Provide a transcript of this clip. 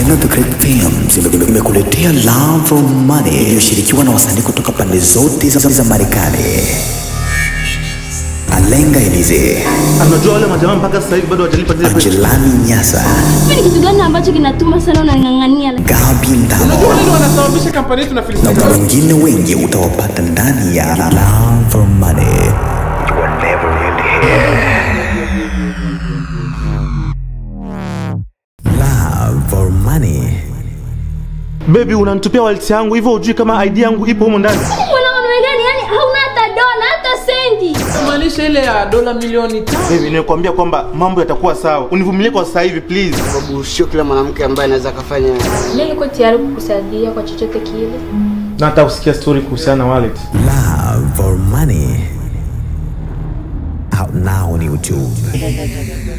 Jenga the Great Films ime- imekuletea Love for Money iliyoshirikiwa na wasanii kutoka pande zote za, za Marekani. Alenga Elize, Anajua wale majamaa mpaka sasa hivi bado hawajalipa zile pesa. Angelani Nyasa, Hivi ni kitu gani ambacho kinatuma sana unang'ang'ania? Gabi Ndamo Ndio wanasababisha kampani yetu na na filisika. wengine wengi utawapata ndani ya Love for Money. You are never really here. Love for Money. Baby unanitupia wallet yangu hivyo hujui kama ID yangu ipo humo ndani. Mwanaume gani? Yani hauna hata dola hata sendi. Maanisha ile ya dola milioni tano. Baby nimekuambia kwamba mambo yatakuwa sawa. Univumilie kwa sasa hivi please. sababu sio kila mwanamke ambaye anaweza akafanya Mimi niko tayari kukusaidia kwa chochote kile. Na hata usikia story kuhusiana na wallet. Love for Money. Out now on YouTube.